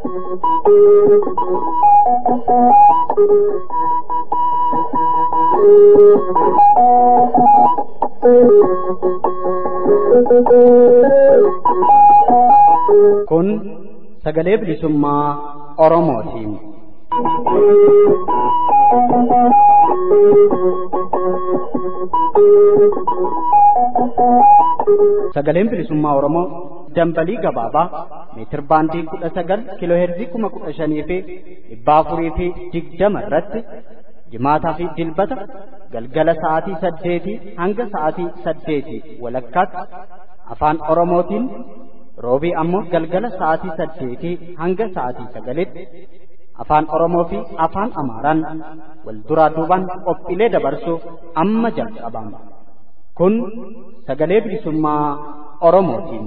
Kun sagalee bilisummaa Oromootiin. Sagaleen bilisummaa Oromoo dambalii gabaabaa meetir baandii kudha sagal kiiloo heerzii kuma kudha shanii fi dhibba afurii fi digdama irratti jimaataa fi dilbata galgala sa'aatii saddeetii hanga sa'aatii saddeetii walakkaatti afaan Oromootiin roobii ammoo galgala sa'aatii saddeetii hanga sa'aatii sagalitti afaan Oromoo fi afaan Amaaraan wal duraa duubaan qophiilee dabarsuuf amma jalqabama. Kun sagalee bilisummaa Oromootiin.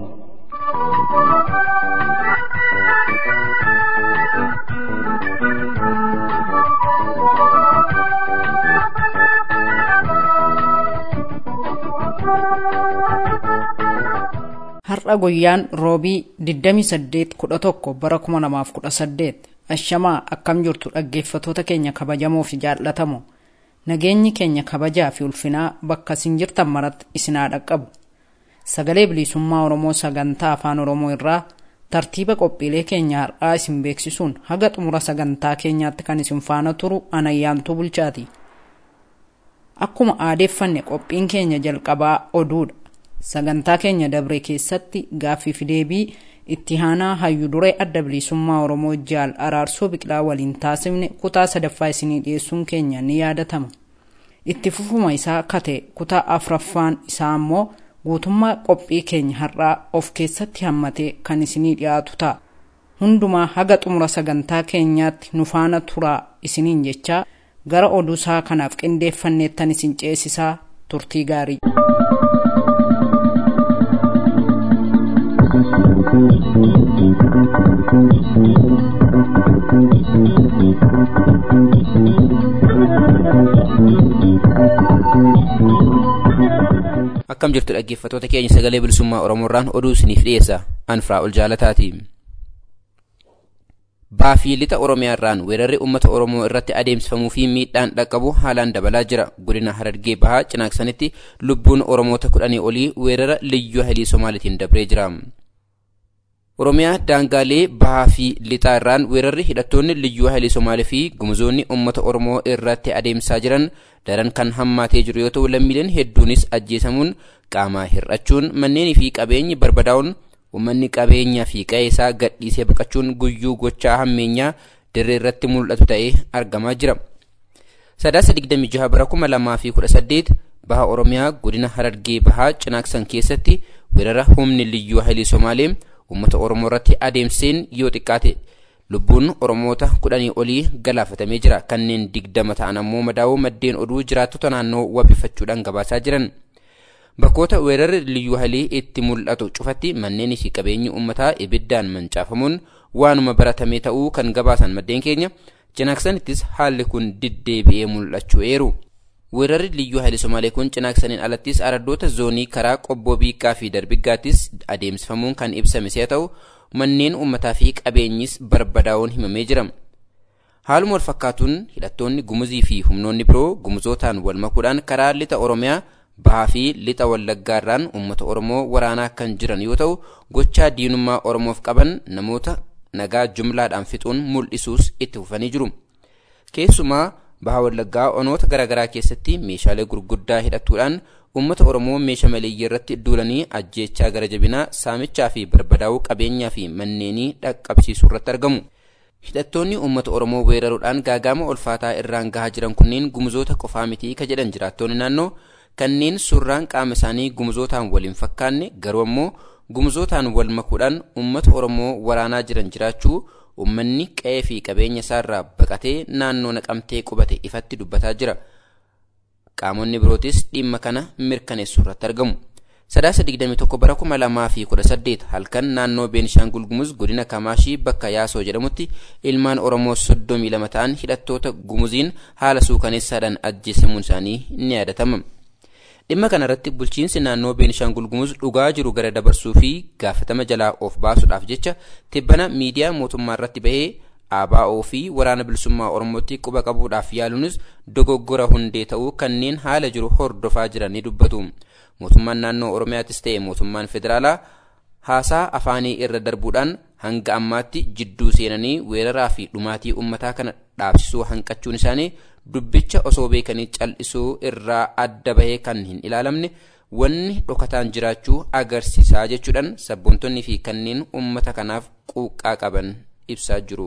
Har'a guyyaan roobii 28-11 bara 2018 ashamaa akkam jirtu dhaggeeffatoota keenya kabajamoo fi jaallatamoo nageenyi keenya kabajaa fi ulfinaa bakka isin jirtan maratti isinaa dhaqqabu sagalee bilisummaa oromoo sagantaa afaan oromoo irraa tartiiba qophiilee keenya har'aa isin beeksisuun haga xumura sagantaa keenyaatti kan isin faana turu anayyaantuu bulchaati akkuma aadeeffanne qophiin keenya jalqabaa oduudha sagantaa keenya dabre keessatti gaaffii fi deebii itti aanaa hayyu duree adda bilisummaa oromoo jaal araarsoo biqilaa waliin taasifne kutaa sadaffaa isinii dhiyeessuun keenya ni yaadatama itti fufuma isaa kate kutaa afraffaan isaa ammoo guutummaa qophii keenya har'aa of keessatti hammatee kan isinii dhiyaatu ta'a hundumaa haga xumura sagantaa keenyaatti nu faana turaa isiniin jechaa gara oduu isaa kanaaf qindeeffanneettan isin ceesisaa turtii gaarii. akkam jirtu dhaggeeffatoota keenya sagalee bilisummaa oromoorraan oduu isiniif dhiyeessa anfraa ol jaalataati baafii lixa oromiyaarraan weerarri uummata oromoo irratti adeemsifamuu fi miidhaan dhaqqabu haalaan dabalaa jira godina harargee bahaa cinaaksanitti lubbuun oromoota kudhanii olii weerara liyyuu halii somaalitiin dabree jira oromiyaa daangaalee bahaa fi lixaa irraan weerarri hidhattoonni liyyuu halii somaalii fi gumuzoonni uummata oromoo irratti adeemsaa jiran daran kan hammaatee jiru yoo ta'u lammiileen hedduunis ajjeesamuun qaamaa hir'achuun manneenii fi qabeenyi barbadaa'uun uummanni qabeenyaa fi qe'ee isaa gadhiisee baqachuun guyyuu gochaa hammeenyaa dirree irratti mul'atu ta'ee argamaa jira. Sadaasa 26 bara 2018 baha Oromiyaa godina Harargee bahaa cinaaksan keessatti weerara humni liyyuu halii Somaalee uummata Oromoo irratti adeemseen yoo xiqqaate lubbuun Oromoota kudhanii olii galaafatamee jira kanneen digdama ta'an ammoo madaa'uu maddeen oduu jiraattota naannoo wabifachuudhaan gabaasaa jiran. Bakkoota weerarri liyyuu halii itti mul'atu cufatti manneenii fi qabeenyi uummataa ibiddaan mancaafamuun waanuma baratamee ta'uu kan gabaasan maddeen keenya cinaaksanittis haalli kun diddeebi'ee mul'achuu eeru. Weerarri liyyuu halii Somaalee kun cinaaksaniin alattis araddoota zoonii karaa qobboo biiqqaa fi darbiggaattis adeemsifamuun kan ibsame si'a ta'u manneen uummataa fi qabeenyis barbadaa'uun himamee jira. Haaluma wal fakkaatuun hidhattoonni gumuzii fi humnoonni biroo gumuzootaan wal makuudhaan karaa lixa Oromiyaa bahaa fi lixa wallaggaarraan uummata Oromoo waraanaa kan jiran yoo ta'u gochaa diinummaa Oromoof qaban namoota nagaa jumlaadhaan fixuun mul'isuus itti fufanii jiru. Keessumaa baha wallaggaa onoota garaagaraa keessatti meeshaalee gurguddaa hidhatuudhaan uummata Oromoo meeshaa maleeyyii irratti duulanii ajjeechaa gara jabinaa saamichaa fi barbadaa'uu qabeenyaa fi manneenii dhaqqabsiisuu irratti argamu. Hidhattoonni uummata Oromoo weeraruudhaan gaagama ulfaataa irraan gahaa jiran kunneen gumuzoota qofaa mitii ka jedhan jiraattonni naannoo kanneen suurraan qaama isaanii gumuzootaan waliin fakkaanne garuu ammoo gumuzootaan wal makuudhaan uummata Oromoo waraanaa jiran jiraachuu uummanni qe'ee fi qabeenya isaarraa baqatee naannoo naqamtee qubate ifatti dubbataa jira. Qaamonni birootis dhimma kana mirkaneessuu irratti argamu. Sadaasa 21 bara 2018 halkan naannoo Beenishaangul Gumuz godina Kamaashii bakka Yaasoo jedhamutti ilmaan Oromoo 32 ta'an hidhattoota Gumuziin haala suukaneessaadhaan ajjeesamuun isaanii ni yaadatama. dhimma kanarratti bulchiinsi naannoo beenishaangul gumuz dhugaa jiru gara dabarsuu fi gaafatama jalaa of baasuudhaaf jecha tibbana miidiyaa mootummaa irratti bahee ABO fi waraana bilisummaa oromootti quba qabuudhaaf yaaluunis dogoggora hundee ta'uu kanneen haala jiru hordofaa jiran ni dubbatu mootummaan naannoo oromiyaattis ta'e mootummaan federaalaa haasaa afaanii irra darbuudhaan hanga ammaatti jidduu seenanii weeraraa fi dhumaatii ummataa kana dhaabsisuu hanqachuun isaanii dubbicha osoo beekanii cal'isuu irraa adda bahee kan hin ilaalamne wanni dhokataan jiraachuu agarsiisaa jechuudhaan sabboontonni fi kanneen ummata kanaaf quuqqaa qaban ibsaa jiru.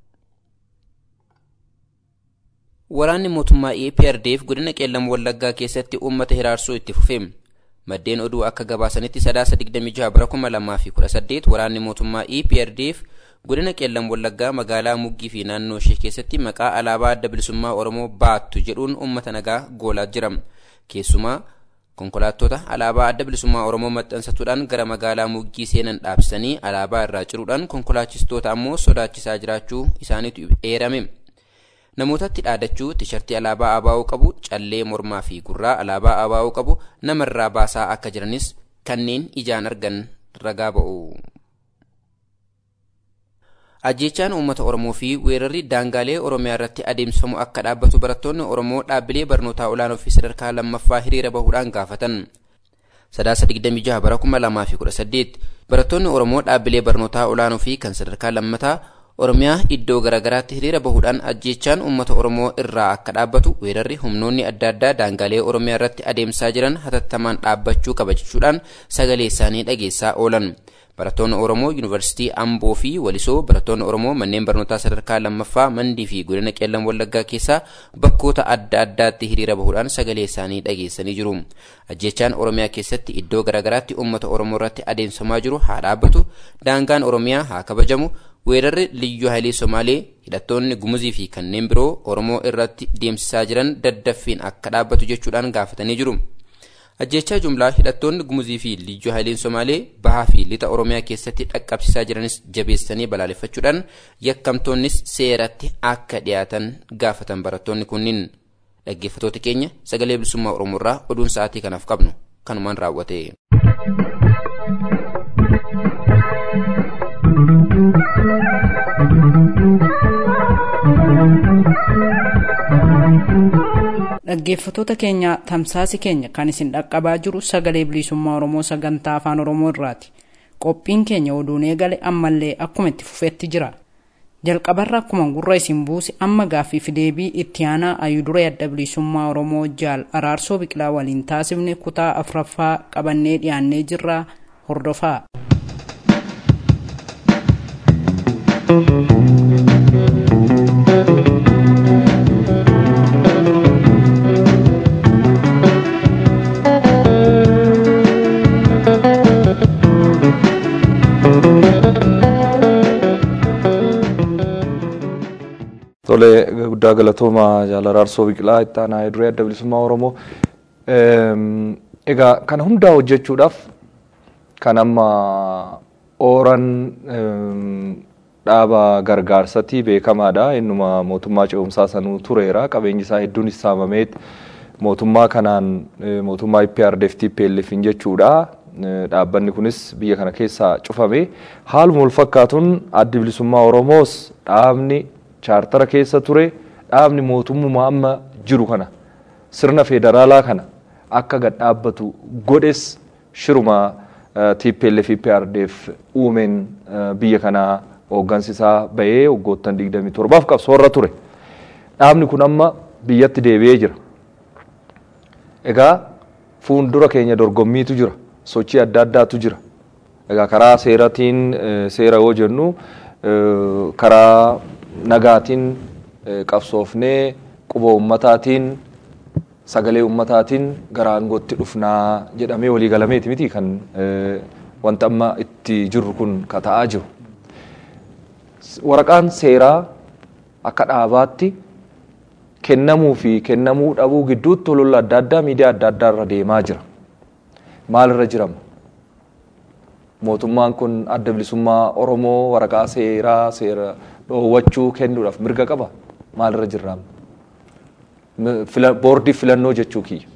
Waraanni mootummaa EPRDF godina qeellam wallaggaa keessatti uummata hiraarsuu itti fufe. Maddeen oduu akka gabaasanitti sadaasa 26 bara 2018 waraanni mootummaa EPRDF godina qeellam wallaggaa magaalaa muggii fi naannoo ishee keessatti maqaa alaabaa adda bilisummaa oromoo baattu jedhuun uummata nagaa goolaa jira. Keessumaa konkolaattota alaabaa adda bilisummaa oromoo maxxansatuudhaan gara magaalaa muggii seenan dhaabsanii alaabaa irraa ciruudhaan konkolaachistoota ammoo sodaachisaa jiraachuu isaaniitu eerame. namootatti dhaadachuu tishartii alaabaa abaa'uu qabu callee mormaa fi gurraa alaabaa abaa'uu qabu namarraa baasaa akka jiranis kanneen ijaan argan ragaa ba'u. ajjechaan uummata oromoo fi weerarri daangaalee oromiyaa irratti adeemsifamu akka dhaabbatu barattoonni oromoo dhaabbilee barnootaa olaanoo fi sadarkaa lammaffaa hiriira bahuudhaan gaafatan. sadaasa 26 bara 2018 barattoonni oromoo dhaabbilee barnootaa olaanoo fi kan sadarkaa lammataa oromiyaa iddoo garaagaraatti hiriira bahuudhaan ajjechaan uummata oromoo irraa akka dhaabbatu weerarri humnoonni adda addaa daangaalee oromiyaa irratti adeemsaa jiran hatattamaan dhaabbachuu qaba jechuudhaan sagalee isaanii dhageessaa oolan. barattoonni oromoo yuunivarsiitii amboo fi walisoo barattoonni oromoo manneen barnootaa sadarkaa lammaffaa mandii fi godina qeellam wallaggaa keessaa bakkoota adda addaatti hiriira bahuudhaan sagalee isaanii dhageessanii jiru ajjechaan oromiyaa keessatti iddoo garaagaraatti uummata oromoo irratti adeemsifamaa jiru haa dhaabbatu daangaan oromiyaa haa kabajamu weerarri liyyuu haayilee somaalee hidhattoonni gumuzii fi kanneen biroo oromoo irratti deemsisaa jiran daddaffiin akka dhaabbatu jechuudhaan gaafatanii jiru. ajjechaa jumlaa hidhattoonni gumuzii fi liyyuu haayileen somaalee bahaa fi lixa oromiyaa keessatti dhaqqabsiisaa jiranis jabeessanii balaaleffachuudhaan yakkamtoonnis seeratti akka dhiyaatan gaafatan barattoonni kunniin dhaggeeffatoota keenya sagalee bilisummaa oromoorraa oduun sa'aatii kanaaf qabnu kanumaan raawwate. dhaggeeffatoota keenya tamsaasi keenya kan isin dhaqqabaa jiru sagalee bilisummaa oromoo sagantaa afaan oromoo irraati qophiin keenya oduun eegale ammallee akkuma itti fufetti jira jalqabarra akkuma gurra isin buuse amma gaaffii deebii itti aanaa ayuduree adda bilisummaa oromoo jaal araarsoo biqilaa waliin taasifne kutaa afuraffaa qabannee dhiyaannee jirra hordofaa. Tole guddaa galatooma jaal araarsoo biqilaa itti aanaa ayuduree adda bilisummaa oromoo. Egaa kana hundaa hojjechuudhaaf kan amma ooran dhaaba gargaarsatii beekamaadha. Innuma mootummaa ce'umsaa sanuu tureera. Qabeenyi isaa hedduun saamameet mootummaa kanaan mootummaa IPRDF TPLF jechuudha. Dhaabbanni kunis biyya kana keessaa cufame. Haaluma wal fakkaatuun addi bilisummaa Oromoos dhaabni chaartara keessa ture dhaabni mootummaa amma jiru kana sirna federaalaa kana akka gad dhaabbatu godhes shiruma TPLF IPRDF uumeen biyya kanaa hooggansi isaa bahee waggoottan 27 qabsoorra ture. Dhaabni kun amma biyyatti deebi'ee jira. Egaa fuuldura keenya dorgommiitu jira. Sochii adda addaatu jira. Egaa karaa seeratiin seera yoo jennu karaa nagaatiin qabsoofnee quba ummataatiin sagalee ummataatiin gara aangootti dhufnaa jedhamee walii galameeti miti kan wanta amma itti jirru kun ka ta'aa jiru. Waraqaan seeraa akka dhaabaatti kennamuu fi kennamuu dhabuu gidduutti olola adda addaa miidiyaa adda addaa irra deemaa jira. Maalirra jirama? Mootummaan kun adda bilisummaa Oromoo waraqaa seeraa seera dhoowwachuu kennuudhaaf mirga qaba maalirra jirraam boordii filannoo jechuu kiyya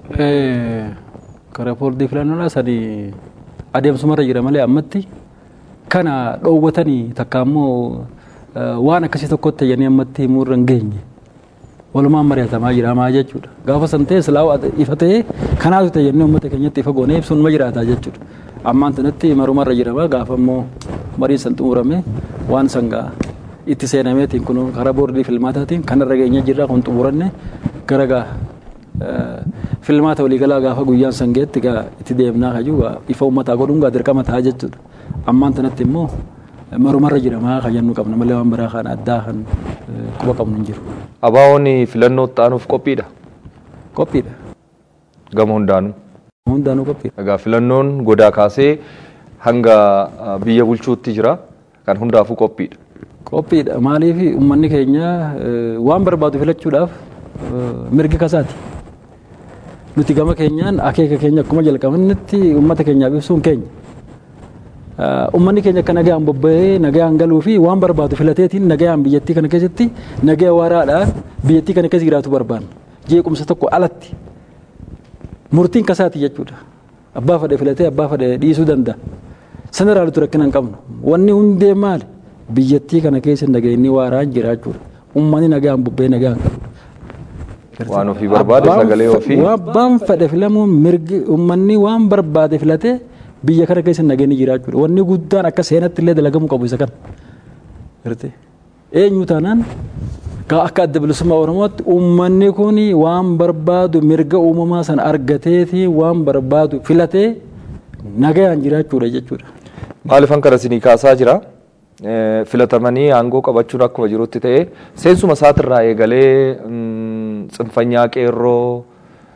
Karaa boordii filannoodhaa sadi adeemsumarra jira malee ammatti kana dhoowwatanii takka ammoo waan akkasii tokkotti tayyanii ammatti himuurra hin geenye. Walumaan mari'atamaa jiramaa jechuudha. Gaafa san ta'e silaa ifa ta'ee kanaatu tayyanii uummata keenyatti ifa goonee ibsuun ma jiraata jechuudha. Ammaan tanatti marumarra jirama gaafa ammoo mariin san xumurame waan sangaa itti seenameetiin kun karaa boordii filmaataatiin kanarra geenye jirra kun xumuranne gara gaa filmaata waliigalaa gaafa guyyaan san geetti gaa itti deemnaa kajuu ifa uummataa godhuun gaa dirqama ta'a jechuudha. Ammaan tanatti immoo marumarra jiramaa kan jennu qabna malee waan biraa kan addaa kan quba qabnu hin jiru. Abaawoon filannoo ta'anuuf qophiidha. Qophiidha. Gama hundaanuu. Hundaanuu qophiidha. Egaa filannoon godaa kaasee hanga biyya bulchuutti jira kan hundaafuu qophiidha. Qophiidha maaliif uummanni keenya waan barbaadu filachuudhaaf mirgi kasaati. Nuti gama keenyaan akeeka keenya akkuma jalqabanitti uummata keenyaaf ibsuun keenya. Uummanni keenya akka nagaan bobba'ee nagaan galuu fi waan barbaadu filateetiin nagaan biyyattii kana keessatti nagaa waraadhaan biyyattii kana keessa jiraatu barbaanna. Jeequmsa tokko alatti murtiin kasaati jechuudha. Abbaa fadhe filatee abbaa fadhe dhiisuu danda'a. Sana irraa rakkina hin qabnu. Wanni hundee maali? Biyyattii kana keessa nageenyi waaraan jiraachuudha. Uummanni nagaan bobba'ee nagaan galu. Waan ofii barbaade sagalee ofii. Waan fadhe filamuun mirgi uummanni waan barbaade filatee biyya kana keessa nageenyi jiraachuudha. Wanni guddaan akka seenatti illee dalagamuu qabu isa kana. Eenyu taanaan akka adda bilisummaa Oromootti uummanni kun waan barbaadu mirga uumamaa sana argateeti waan barbaadu filatee nagayaan jiraachuudha jechuudha. Maaliifan kana isinii kaasaa jira? Filatamanii aangoo qabachuun akkuma jirutti ta'e seensuma isaatirraa eegalee tsinfanyaa qeerroo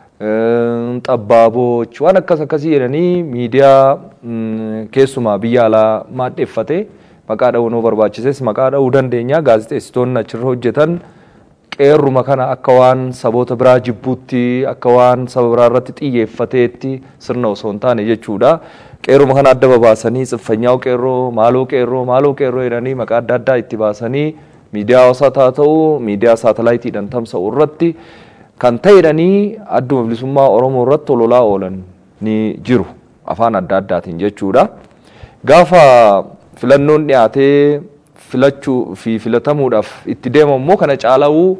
xabbaaboch waan akkas akkasii jedhanii miidiyaa keessumaa biyya alaa maadheeffate maqaa dha'uu nuu barbaachises maqaa dha'uu dandeenya gaazexeessitoonni achirra hojjetan qeerruma kana akka waan saboota biraa jibbuutti akka waan saba biraa irratti xiyyeeffateetti sirna osoo hin taane jechuudha. Qeerruma kana adda babaasanii tsinfanyaa qeerroo maaloo qeerroo maaloo qeerroo jedhanii maqaa adda addaa itti baasanii miidiyaa hawaasaa haa ta'u miidiyaa saatalaayitiidhaan tamsa'u irratti kan ta'edhanii adduma bilisummaa Oromoo irratti ololaa oolan ni jiru afaan adda addaatiin jechuudha. Gaafa filannoon dhiyaatee filachuu fi filatamuudhaaf itti deemamu immoo kana caala'uu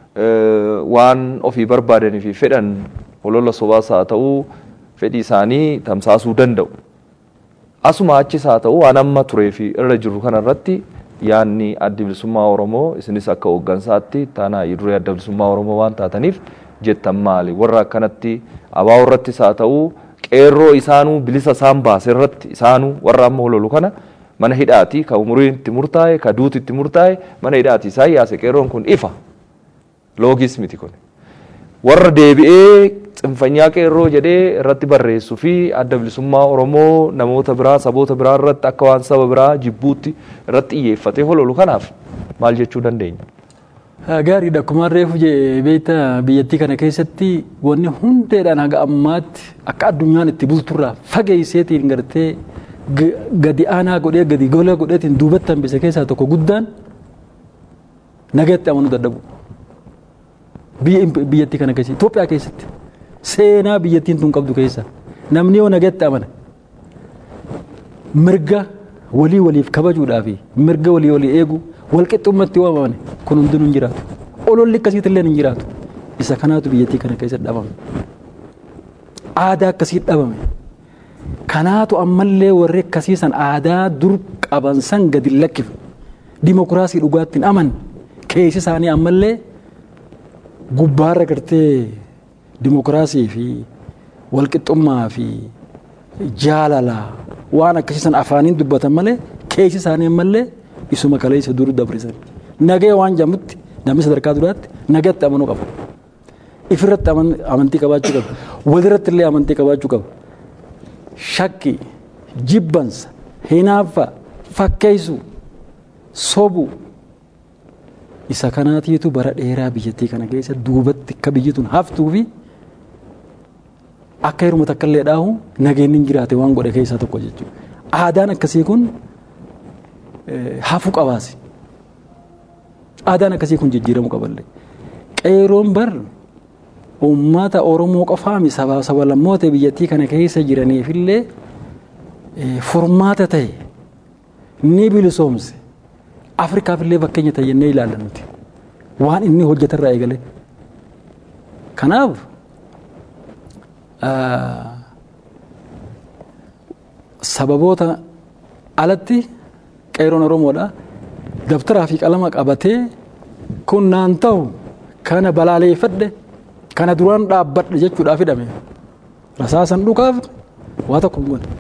waan ofii barbaadanii fi fedhan olola sobaas haa ta'u fedhii isaanii tamsaasuu danda'u. Asuma achis haa ta'u waan amma turee fi irra jiru kanarratti yaanni adda bilisummaa Oromoo isinis akka hooggansaatti taanaa duree adda bilisummaa Oromoo waan taataniif jettan maali warra akkanatti abaa irrattis haa ta'u qeerroo isaanuu bilisa isaan baase irratti isaanuu warra amma hololu kana mana hidhaati ka umuriin itti murtaa'e ka duuti itti murtaa'e mana hidhaati isaan yaase qeerroon kun ifa loogis miti kun warra deebi'ee tsinfanyaa qeerroo jedhee irratti barreessuu fi adda bilisummaa Oromoo namoota biraa saboota biraa irratti akka waan saba biraa jibbuutti irratti xiyyeeffatee hololu kanaaf maal jechuu dandeenya? Gaariidha akkuma reefu beektaa biyyattii kana keessatti wanni hundeedhaan haga ammaatti akka addunyaan itti bulturraa fageesseetiin gartee gadi aanaa godhee gadi gola godheetiin duubatti hambise keessaa tokko guddaan nagatti amanuu dadhabu. Biyyattii kana keessatti Itoophiyaa keessatti seenaa biyyattiin tun qabdu keessa namni yoo nagatti amana mirga walii waliif kabajuudhaa fi mirga walii walii eegu walqixxummatti yoo amane kun hundinuu hin jiraatu. Ololli akkasiitti illee hin jiraatu. Isa kanaatu biyyattii kana keessatti dhabame. Aadaa akkasii dhabame. Kanaatu ammallee warri akkasiisan aadaa dur qaban san gadi lakkifne. Dimokiraasii dhugaattiin aman keessi isaanii ammallee gubbaarra gartee dimokiraasii fi walqixxummaa fi jaalala waan akkasiisan afaaniin dubbatan malee keessi isaanii ammallee isuma kaleessa dur dabrisan. Nagee waan jedhamutti namni sadarkaa duraatti nagatti amanuu qaba. Ifirratti amantii qabaachuu qaba. Walirratti illee amantii qabaachuu qaba. Shakki, jibbansa, hinaaffaa, fakkeessuu, sobuu isa kanaatiitu bara dheeraa biyyattii kana keessa duubatti akka biyyi tun haftuu fi akka hiruma takka illee dhaahu nageenyi jiraate waan godhe keessaa tokko jechuudha. Aadaan akkasii kun hafuu qabaasi. Aadaan akkasii kun jijjiiramuu qaballee. Qeeroon bar uummata Oromoo qofaami sabaa sabalammoota biyyattii kana keessa jiraniifillee furmaata ta'e ni bilisoomse Afrikaafillee fakkeenya ta'e jennee ilaalla nuti waan inni hojjetarraa eegale. Kanaaf sababoota alatti qeeroon Oromoodha dabtaraa fi qalama qabatee kun naan ta'u kana balaaleeffadhe kana duraan dhaabbadhe jechuudhaaf hidhame rasaasan dhukaaf waa tokko hin godhe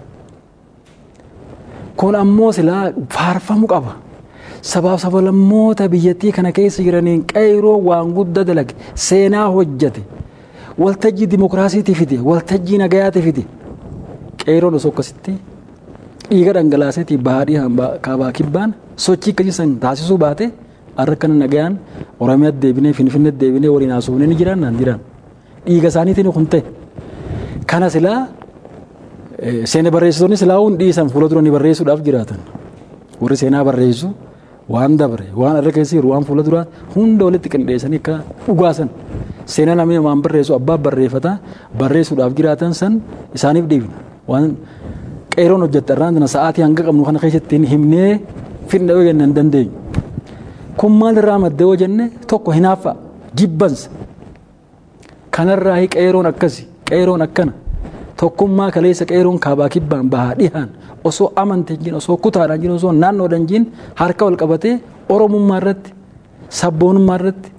kun ammoo silaa faarfamu qaba sabaaf sabalammoota biyyattii kana keessa jiraniin qeeroo waan guddaa dalage seenaa hojjate waltajjii dimokiraasiitii fide waltajjii nagayaati fide qeeroon osoo akkasitti dhiiga dhangalaaseetii baadii kaabaa kibbaan sochii akkasii san taasisuu baate har'a kana nagayaan oromiyaatti deebinee finfinneetti deebinee waliin haasofnee ni jiraan naan jiraan dhiiga isaaniitiin kun ta'e kana silaa seena barreessitoonni silaa hundi dhiisan fuula dura ni barreessuudhaaf jiraatan warri seenaa barreessu waan dabre waan irra keessa jiru waan fuula duraa hunda walitti qindeessanii akka dhugaasan seenaa namni waan barreessu abbaa barreeffata barreessuudhaaf jiraatan san isaaniif dhiifna waan qeeroon hojjette irraan tana sa'aatii hanga qabnu kana keessatti himnee fidna yoo jennaan dandeenyu. Kun maal irraa maddee yoo jenne tokko hinaaffa jibbansa kanarraa qeeroon akkasi qeeroon akkana tokkummaa kaleessa qeeroon kaabaa kibbaan bahaa dhihaan osoo amanteen jiin osoo kutaadhaan jiin osoo naannoodhaan jiin harka wal qabatee oromummaa irratti sabboonummaa irratti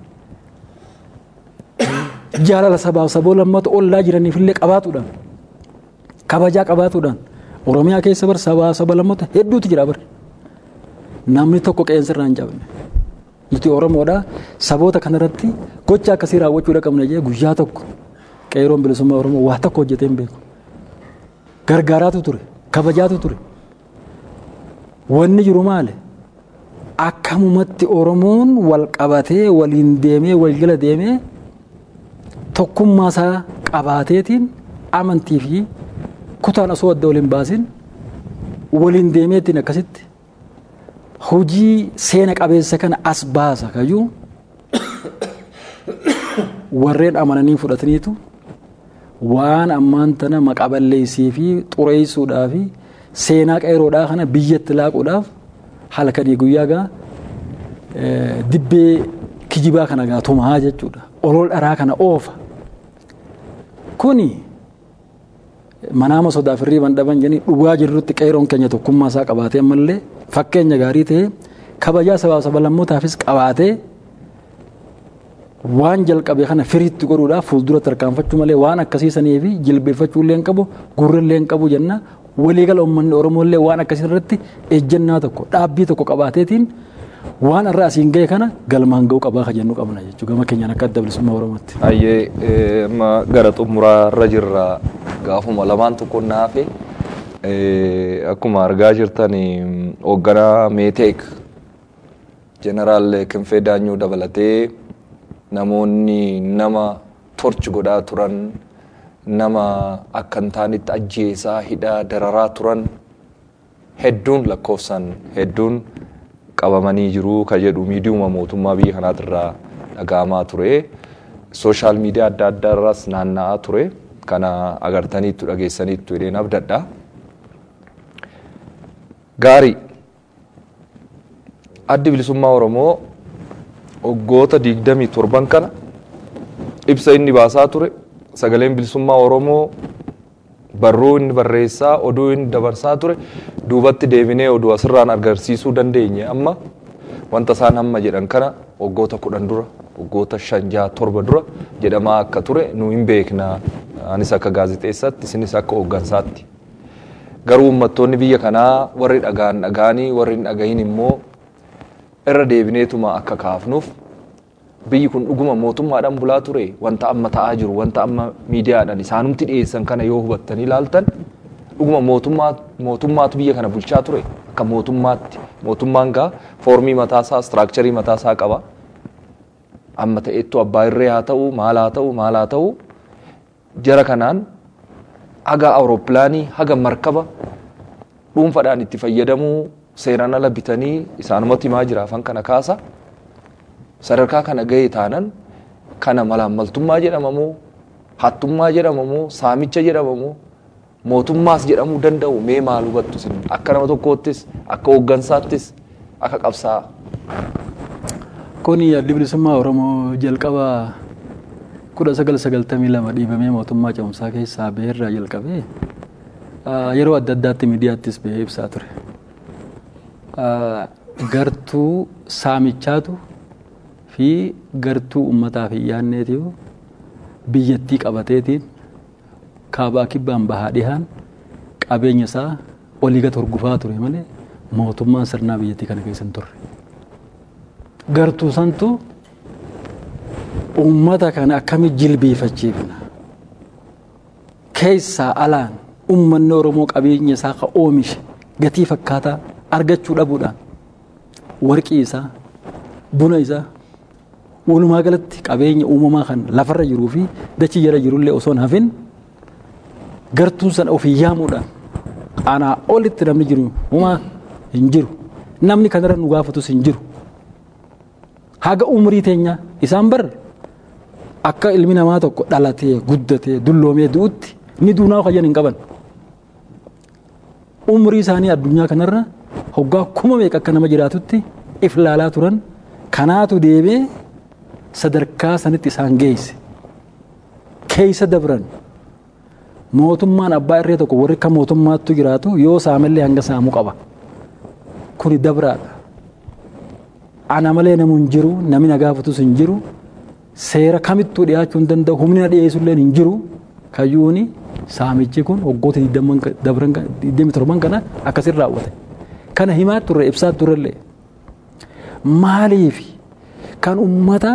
jaalala sabaaf saboo lammata ollaa jiraniifillee qabaatuudhaan kabajaa qabaatuudhaan oromiyaa keessa bar sabaa saba lammata hedduutu jira bar namni tokko qeensa irraa hin cabne nuti oromoodha saboota kanarratti gocha akkasii raawwachuudha qabna jee guyyaa tokko qeeroon bilisummaa oromoo waa tokko hojjetee hin beeku gargaaraatu ture kabajaatu ture wanni jiru maali akkamumatti oromoon wal qabatee waliin deemee wal jala deemee tokkummaa isaa qabaateetiin amantii fi kutaan osoo adda waliin baasin waliin deemeetiin akkasitti hojii seena qabeessa kana as baasa kayyuu warreen amananii fudhataniitu waan ammaan tana maqaballeessii fi xureessuudhaa fi seenaa qeeroodhaa kana biyyatti laaquudhaaf halkanii guyyaa gaa dibbee kijibaa kana gaa tumaa jechuudha olol dharaa kana oofa kuni manaama sodaaf hirriiban dhaban jedhanii dhugaa jirrutti qeeroon keenya tokkummaa isaa qabaatee ammallee fakkeenya gaarii ta'e kabajaa sabaa saba lammootaafis qabaatee waan jalqabe kana firiitti godhuudhaaf fuuldura tarkaanfachuu malee waan akkasiisanii fi jilbeeffachuu illee hin qabu gurra illee hin qabu jenna waliigala uummanni oromoo illee waan akkasii irratti ejjennaa tokko dhaabbii tokko qabaateetiin waan irra asiin ga'e kana galmaan ga'uu qabaa ka jennu qabna jechuudha gama keenyaan akka adda bilisummaa oromootti. Ayyee amma gara xumuraa irra jirra gaafuma lamaan tokko naafe akkuma argaa jirtan hoogganaa meeteek jeneraal Kinfee Daanyuu dabalatee namoonni nama torchi godhaa turan nama akka hin taanetti ajjeesaa hidhaa dararaa turan hedduun lakkoofsaan hedduun qabamanii jiru ka jedhu miidiyuma mootummaa biyya kanaatirraa dhaga'amaa ture. Sooshaal miidiyaa adda addaa irras naanna'aa ture. Kana agartaniittu dhageessaniittu jedheen abdadha. Gaarii addi bilisummaa Oromoo waggoota digdamii torban kana ibsa inni baasaa ture sagaleen bilisummaa Oromoo barruu inni barreessaa oduu inni dabarsaa ture duubatti deebinee oduu asirraan agarsiisuu dandeenye amma wanta isaan hamma jedhan kana waggoota kudhan dura waggoota shan jaha torba dura jedhamaa akka ture nu hin beekna anis akka gaazixeessatti isinis akka hooggansaatti garuu uummattoonni biyya kanaa warri dhagaan dhagaanii warri hin dhagahin immoo irra deebineetuma akka kaafnuuf biyyi kun dhuguma mootummaadhaan bulaa ture wanta amma ta'aa jiru wanta amma miidiyaadhaan isaanumti dhiyeessan kana yoo hubattanii ilaaltan dhuguma mootummaa mootummaatu biyya kana bulchaa ture akka mootummaatti mootummaan gaa foormii mataasaa istiraakcharii mataasaa qaba amma ta'eettu abbaa irree haa ta'u maal haa ta'u maal haa ta'u jara kanaan haga awuroopilaanii haga markaba dhuunfaadhaan itti fayyadamuu seeraan ala bitanii isaanumatti himaa jira afaan kana kaasa sadarkaa kana ga'e taanan kana malaammaltummaa jedhama moo hattummaa jedhama moo saamicha jedhama moo mootummaas jedhamuu danda'u mee maal hubattu isin akka nama tokkoottis akka hooggansaattis akka qabsaa. Kun addi bilisummaa Oromoo jalqaba kudha sagal sagaltamii lama dhiibamee mootummaa ce'umsaa keessaa baheerraa jalqabee yeroo adda addaatti miidiyaattis bahee ibsaa ture. Gartuu saamichaatu fi gartuu uummataa fi yaanneetiif biyyattii qabateetiin kaabaa kibbaan bahaa dhihaan qabeenya isaa olii gad hordofaa ture malee mootummaan sirnaa biyyattii kana keessa hin turre. Gartuu santu uummata kana akkamitti jilbeeffachiifna keessaa alaan uummanni Oromoo qabeenya isaa ka oomishe gatii fakkaataa argachuu dhabuudhaan warqii isaa buna isaa walumaa galatti qabeenya uumamaa kan lafarra jiruu fi dachii jala jirullee osoo hin hafin gartuun sana ofii yaamuudhaan anaa olitti namni jiru uumaa hin jiru namni kanarra nu gaafatus hin jiru haga umrii teenya isaan bar akka ilmi namaa tokko dhalatee guddatee dulloomee du'utti ni duunaa kajan hin qaban umrii isaanii addunyaa kanarra hoggaa kuma meeqa akka nama jiraatutti if laalaa turan kanaatu deemee sadarkaa sanitti isaan geesse keessa dabran mootummaan abbaa irree tokko warri akka mootummaattu jiraatu yoo saamellee hanga saamuu qaba kuni dabraadha ana malee namu hin jiru namni na gaafatus hin jiru seera kamittuu dhiyaachuu hin danda'u humni na dhiyeessullee hin jiru kayyuuni saamichi kun waggoota 27 kana akkasin raawwate kana himaa turre ibsaa turrellee maaliif kan ummata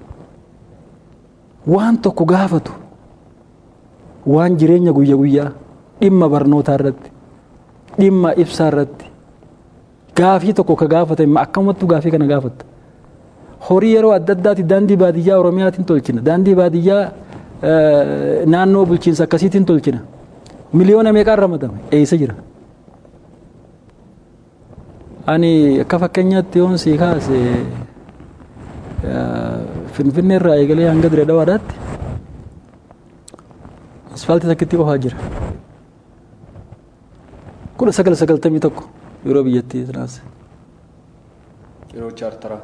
waan tokko gaafatu waan jireenya guyya guyyaa dhimma barnootaa irratti dhimma ibsaa irratti gaafii tokko ka gaafate akkamattuu gaafii kana gaafatta horii yeroo adda addaati daandii baadiyyaa oromiyaatiin tolchina daandii baadiyyaa naannoo bulchiinsa akkasiitiin tolchina miliyoona meeqaan ramadame eessa jira ani akka fakkeenyaatti yoon sii kaase finfinnee irraa eegalee hanga dire dhawaadhaatti asfaaltii takkitti qofaa jira kudha sagal sagaltamii tokko yeroo biyyattii sanaas Yeroo chaartaraa.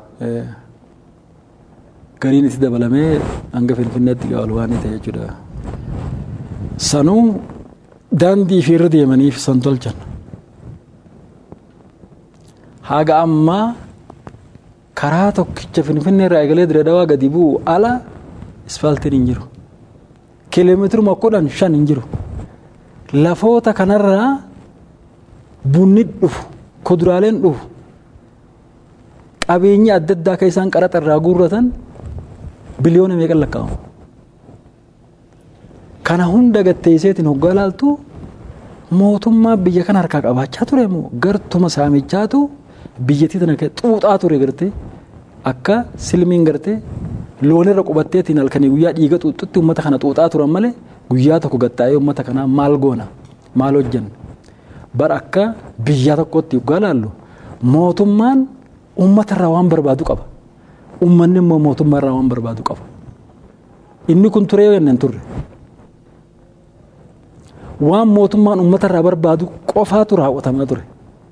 gariin itti dabalamee hanga finfinneetti gaa'ol waan ta'e jechuudha. Sanuu daandii fi irra deemaniif san tolchan. Haga ammaa karaa tokkicha finfinnee irraa eegalee dire dawaa gadi bu'u ala isfaaltiin hin jiru. Kiiloomeetiruma kudhan shan hin jiru. Lafoota kanarraa bunni dhufu kuduraaleen dhufu qabeenyi adda addaa akka isaan qaraxa irraa guurratan biliyoona meeqan lakkaa'amu. Kana hunda gatteesseetiin hoggaa ilaaltu mootummaa biyya kana harkaa qabaachaa ture moo gartuma saamichaatu biyyattii tana xuuxaa ture gartee akka silmiin gartee loonirra qubatteetiin halkanii guyyaa dhiiga xuuxutti uummata kana xuuxaa turan malee guyyaa tokko gattaa'ee uummata kanaa maal goona maal hojjanna bar akka biyya tokkotti hoggaa ilaallu mootummaan uummata irraa waan barbaadu qaba. Uummanni immoo mootummaa irraa waan barbaadu qaba. Inni kun turee yoo turre. Waan mootummaan uummata irraa barbaadu qofaatu raawwatamaa ture.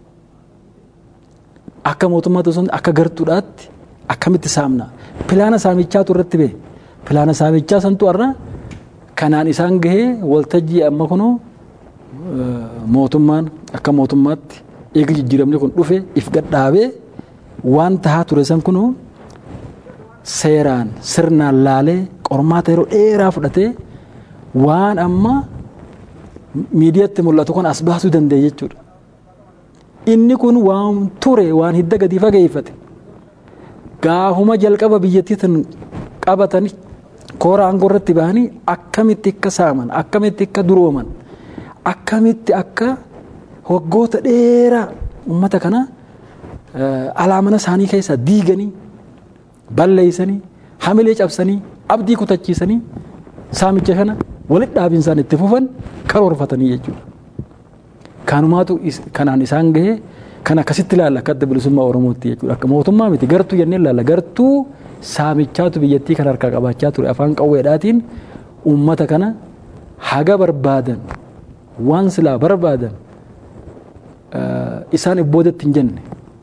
Akka mootummaatti osoo akka gartuudhaatti akkamitti saamna. Pilaana saamichaatu irratti ba'e. Pilaana saamichaa santu har'a kanaan isaan gahee waltajjii amma kunoo mootummaan akka mootummaatti eegi jijjiiramni kun dhufe if gadhaabee waan tahaa ture san kunuu seeraan sirnaan laalee qormaata yeroo dheeraa fudhatee waan amma miidiyaatti mul'atu kun as baasuu danda'e jechuudha. Inni kun waan ture waan hidda gadi fageeffate gaafuma jalqaba biyyattiin qabatanii koora aangoo irratti bahanii akkamitti akka saaman akkamitti akka durooman akkamitti akka waggoota dheeraa uummata kana alaamana isaanii keessaa diiganii balleeysanii hamilee cabsanii abdii kutachiisanii saamicha kana walitti dhaabinsaan itti fufan karoorfatanii jechuudha. Kanumaatu kanaan isaan gahee kan akkasitti ilaalla akka adda bilisummaa Oromootti jechuudha. Akka mootummaa miti gartuu jennee ilaalla gartuu saamichaatu biyyattii kan harkaa qabaachaa ture afaan qawweedhaatiin uummata kana haga barbaadan waan silaa barbaadan isaan ibboodatti hin jenne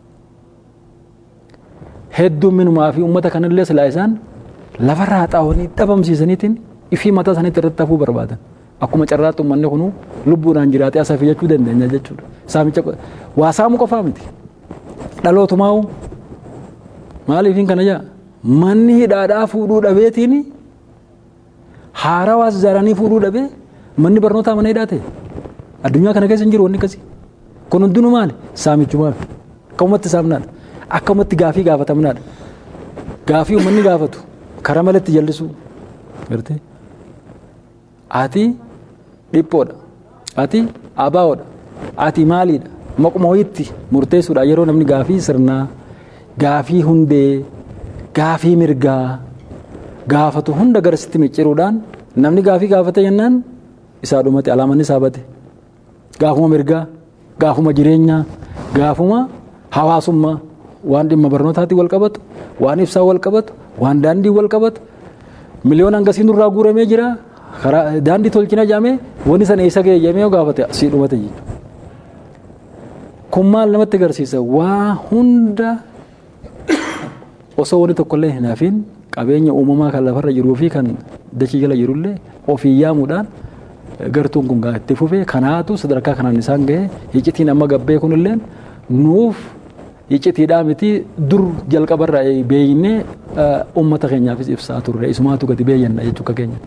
heddumminumaa fi uummata kanallee silaa isaan lafarraa xaawanii dhabamsiisaniitiin ifii mataa isaaniitti irratti hafuu barbaadan akkuma carraatti uummanni kun lubbuudhaan jiraatee asaaf jechuu dandeenya jechuudha saamicha waa saamuu qofaa miti dhalootumaa'u maaliifiin kana jaa manni hidhaadhaa fuudhuu dhabeetiin haarawaas ijaaranii fuudhuu dhabee manni barnootaa mana hidhaa ta'e addunyaa kana keessa hin jiru wanni akkasii kun hundinuu maali saamichumaaf akkamumatti saamnaadha akkamumatti gaafii gaafatamnaadha gaafii uummanni gaafatu karaa malatti jallisuu gartee ati dhiphoodha ati abaawoodha ati maaliidha maquma wayitti murteessuudha yeroo namni gaafii sirnaa gaafii hundee gaafii mirgaa gaafatu hunda garasitti micciruudhaan namni gaafii gaafate jennaan isaa dhumate alaamanni isaa bate gaafuma mirgaa gaafuma jireenyaa gaafuma hawaasummaa waan dhimma barnootaatti wal qabatu waan ibsaa wal qabatu waan daandii wal qabatu miliyoona hangasii nurraa guuramee jira daandii tolchina jedhamee wanni sana eessa ga'e jedhamee gaafate asii dhumate jechuudha. Kun maal namatti agarsiisa waa hunda osoo wanni tokkollee hin hafin qabeenya uumamaa kan lafarra jiruu fi kan dachii jala jirullee ofii yaamuudhaan gartuun kun itti fufee kanaatu sadarkaa kanaan isaan ga'e iccitiin amma gabbee kunillee nuuf iccitiidhaa miti dur jalqabarraa beeynee uummata keenyaafis ibsaa turre isumaatu gadi beeyyanna jechuu akka keenya.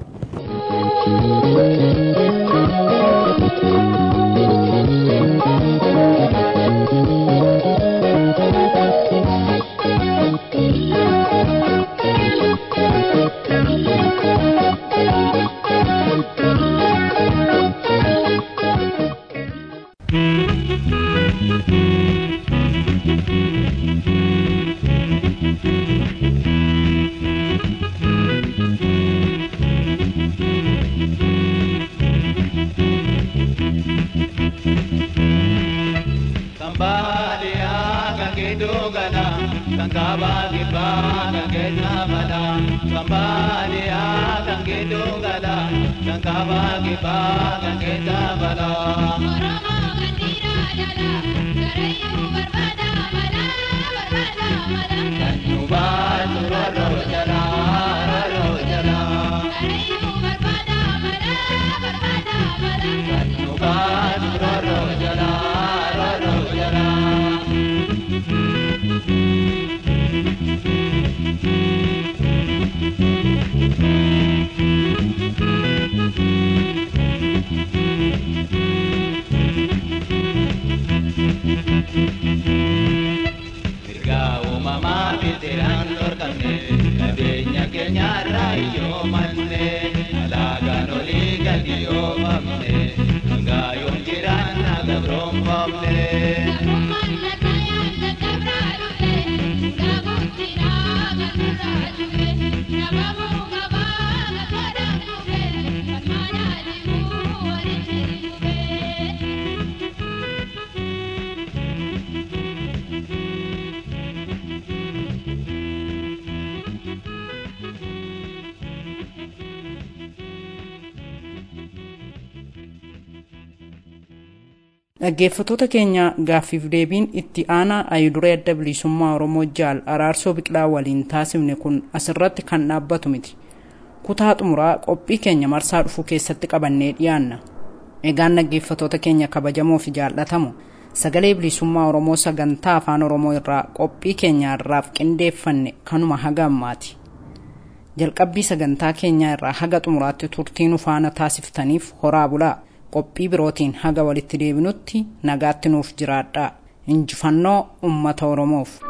dhaggeeffattoota keenya gaaffiif deebiin itti aanaa ayiduree adda bilisummaa oromoo jaal araarsoo biqilaa waliin taasifne kun asirratti kan dhaabbatu miti kutaa xumuraa qophii keenya marsaa dhufuu keessatti qabannee dhiyaanna egaan dhaggeeffattoota keenya kabajamoo fi jaallatamoo sagalee bilisummaa oromoo sagantaa afaan oromoo irraa qophii keenya irraaf qindeeffanne kanuma haga ammaati jalqabbii sagantaa keenyaa irraa haga xumuraatti turtii nu faana taasiftaniif horaa bulaa qophii birootiin haga walitti deebinutti nagaatti nuuf jiraadhaa injifannoo ummata oromoof